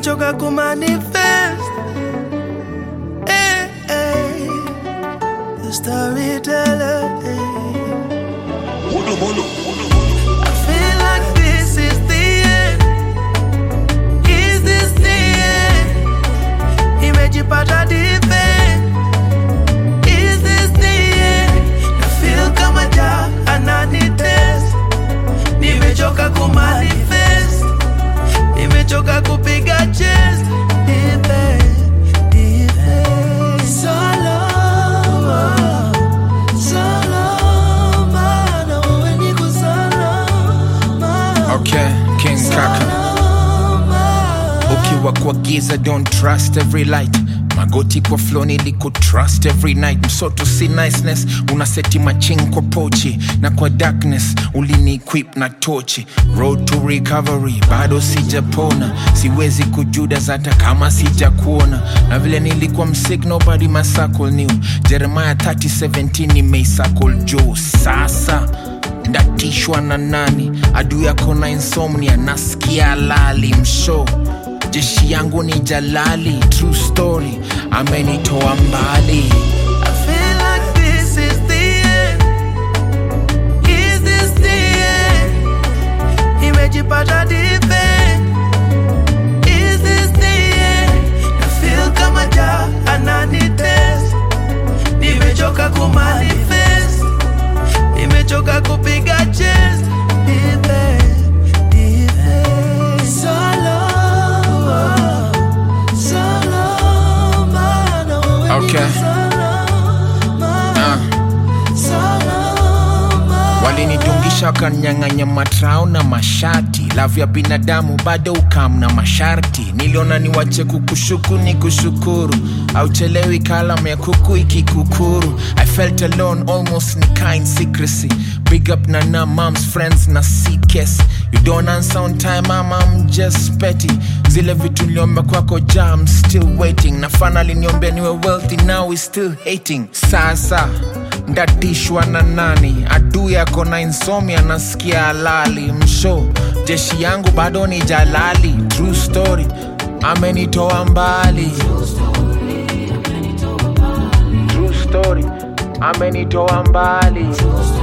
nimechoka kumanifest eh, eh. The storyteller eh. I feel like this is the end. Is this the end? Nimejipata deep end. Is this the end? I feel kama ja ananitest. Nimechoka kumanifest. Nimechoka kupiga chest. Deep end, deep end. Solo, solo, mana wewe niko salama. Okay, King Kaka. Ukiwa kwa giza don't trust every light magoti kwa flow niliku trust every night msoto si niceness unaseti maching kwa pochi na kwa darkness ulini equip na tochi road to recovery bado sijapona siwezi kujudas hata kama sijakuona na vile nilikuwa msik nobody masakol new jeremiah 3017 nimeisakol juu sasa ndatishwa na nani adu yako na insomnia nasikia lali msho jeshi yangu ni jalali true story amenitoa mbali I feel like this is the end. Is this the end? Nimejipata deep end. Is this the end? I feel kama ja ananitest. Nimechoka kumanifest. Nimechoka kupiga chest. Deep end, deep end. Solo, solo, mana wewe Okay. niko salama. uh. walinidungisha wakanyang'anya matrao na mashati lavu ya binadamu bado ukam na masharti niliona niwache kukushuku ni kushukuru auchelewi kalam ya kuku ikikukuru i felt alone almost ni kind secrecy big up na na moms friends na ckes you don't answer on time mama I'm just petty zile vitu niliomba kwako ja I'm still waiting na finally niombea niwe wealthy now we still hating sasa ndatishwa na nani adu yako na insomnia nasikia halali msho jeshi yangu bado ni jalali true story amenitoa mbali true story amenitoa mbali